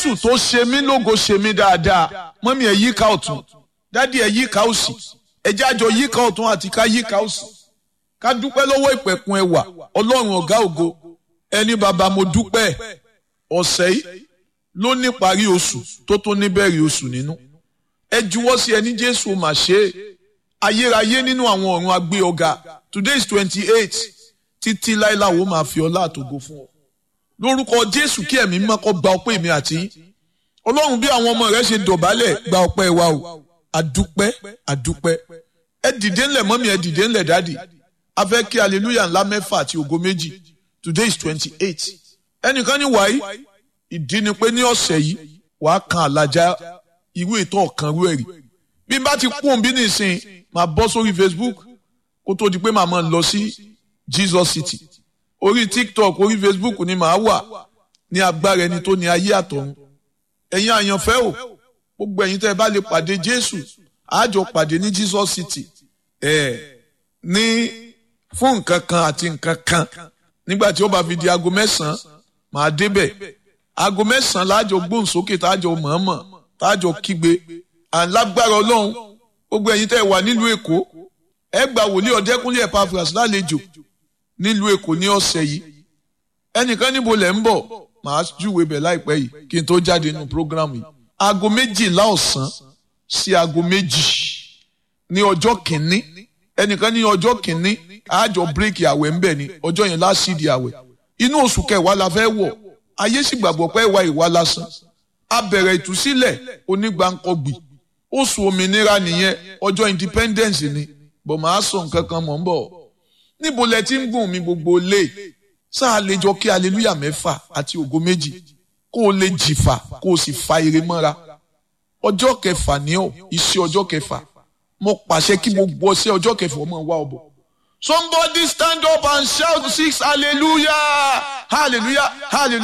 jésù tó ṣe mí lógo ṣe mí dáadáa mọ́mí ẹ̀ yíká ọ̀tún dádì ẹ̀ yíká òsì ẹ̀ jájọ yíká ọ̀tún àti ká yíká òsì ká dúpẹ́ lọ́wọ́ ìpẹ̀kun ẹwà ọlọ́run ọ̀gá ògo ẹni bàbá mo dúpẹ́ ọ̀sẹ̀ yìí ló ní parí oṣù tó tó níbẹ̀rẹ̀ oṣù nínú ẹ juwọ́ sí ẹni jésù mà ṣe é ayérayé nínú àwọn ọ̀run agbé ọ̀gá today is twenty eight títí láìláwo máa fi ọlá àtògo fún ọ lórúkọ jésù kí ẹ̀mí mímọ́ kó gba ọpẹ́ mi àti ọlọ́run bí àwọn ọmọ rẹ ṣe dọ̀bálẹ̀ gba ọpẹ́ wa o àdúpẹ́ àdúpẹ́ ẹ dìde ńlẹ̀ mọ́mí ẹ dìde ńlẹ̀ dáàdì a fẹ́ kí hallelujah ńlá mẹ́fà àti ògo méjì today is twenty eight ẹnìkan ní wàyí ìdí ni pé ní ọ̀sẹ̀ yìí wàá kan àlàjá irú ètò ọ̀kan rú ẹ̀rí bí n bá ti kún bí nìsín máa bọ́ sórí facebook kó tó di pé màá máa lọ sí jesus city orí tiktok orí facebook ni màá wà ní agbára ẹni tó ní ayé àtọ̀run ẹ̀yin àyànfẹ́ o gbogbo ẹ̀yin tẹ́ ẹ bá lè pàdé jésù àjọ pàdé ní jesus city ẹ̀ ní fún nǹkan kan àti nǹkan kan nígbà tí ó bá fi di aago mẹ́sàn-án màá débẹ̀ aago mẹ́sàn-án láàjọ gbóhùnsókè táàjọ mọ̀ọ́mọ̀ táàjọ kígbe àlágbára ọlọ́run gbogbo ẹ̀yin tẹ́ ẹ wà nílùú èkó ẹ gba wòlíì ọ̀dẹ́kúnlé Epaphras lálejò nílùú èkó ní ọ̀sẹ̀ yìí ẹnìkan níbo lẹ̀ ń bọ̀ màá júwe bẹ̀ láìpẹ́ yìí kí n tó jáde nínú prógrámù yìí aago méjìlá ọ̀sán sí aago méjì ní ọjọ́ kìíní ẹnìkan ní ọjọ́ kìíní àjọ bírèkì àwẹ̀ ń bẹ̀ ni ọjọ́ yẹn lásìdì àwẹ̀ inú oṣù kẹwàá la fẹ́ wọ̀ ayé sì gbàgbọ́ pé ìwà ìwà lásán a bẹ̀rẹ̀ ìtúsílẹ̀ onígbàǹkọ̀gbì oṣù òmìnira nìyẹn ọjọ́ independence ni bọ̀ máa sọ nǹkan kan mọ̀ ń bọ̀ níbo lẹ ti ń gùn mí gbogbo lé sáà lè jọ kí aleluya mẹ́fà àti ògo méjì kó o lè jìfà kó o sì fa ire mọ́ra ọjọ́ kẹfà ní ọ iṣẹ́ ọjọ́ kẹfà mo pàṣẹ kí gbogbo ọṣẹ ọjọ́ kẹfà ọmọ wa ọbọ somebody stand up and shout six hallelujah hallelujah hallelujah.